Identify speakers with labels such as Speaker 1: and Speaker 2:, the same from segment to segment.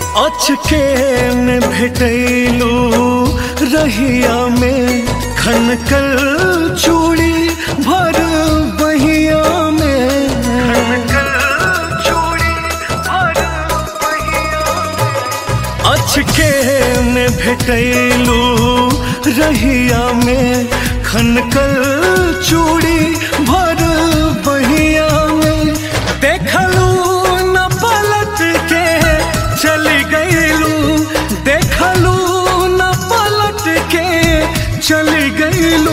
Speaker 1: अचके में भेटैलू रहिया में खनकल चूड़ी भर बहिया में अचके में भेटैलू रहिया में खनकल चूड़ी भर बहिया में देखलू न पलट के चली गईलू देखलू न पलट के चली गईलू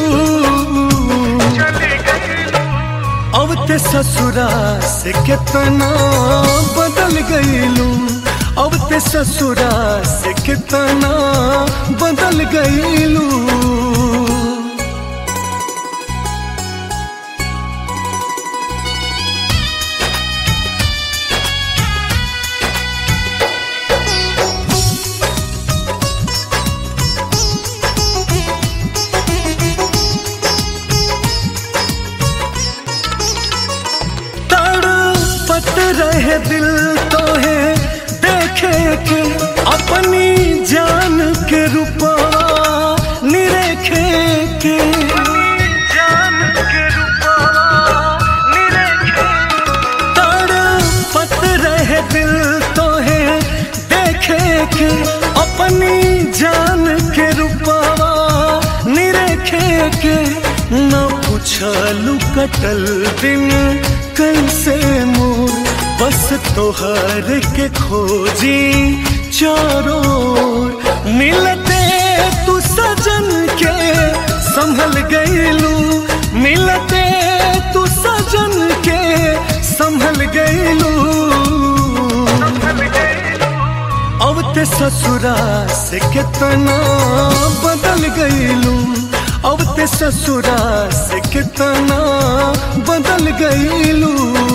Speaker 1: अब ते ससुरा से कितना बदल गईलू अब ते ससुरा से कितना बदल गईलू तड़पत रहे दिल तो है देखे के अपनी जान के रूपा निरेखे के तड़पत रहे दिल तो है देखे के अपनी जान के रूपा निरेखे के न पूछलू कटल दिन कैसे मोर बस तोहर के खोजी चारों ओर। मिलते तू सजन के संभल गईलू मिलते तू सजन के संभल गईलू अब ते ससुरा से कितना बदल गईलू अब ते ससुरा से कितना बदल गईलू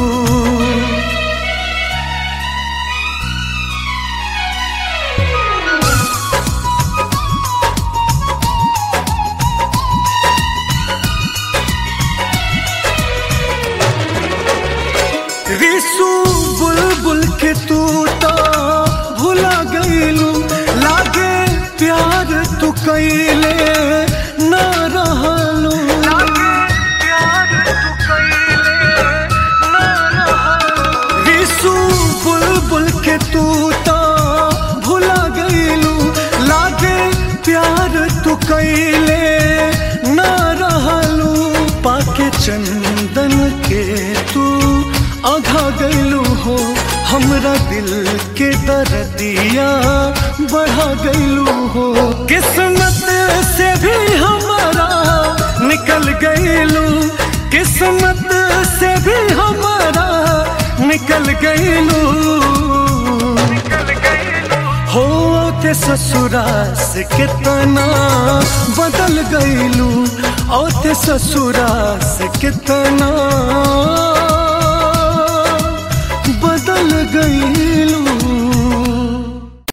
Speaker 1: रिसू बुलबुल के तू तो भुला गईलू लागे प्यार तू कैले ना रहलू रिसू बुलबुल के तू तो भुला गईलू लागे प्यार तू कैले ना रहलू पाके चंदन के तू आघा गईलू हो हमरा दिल के दर्दिया बढ़ा गईलू हो किस्मत से भी हमारा निकल गईलू किस्मत से भी हमारा निकल गईलू हो ते ससुरा से कितना बदल गईलू ओ ते ससुरा से कितना बदल गईलू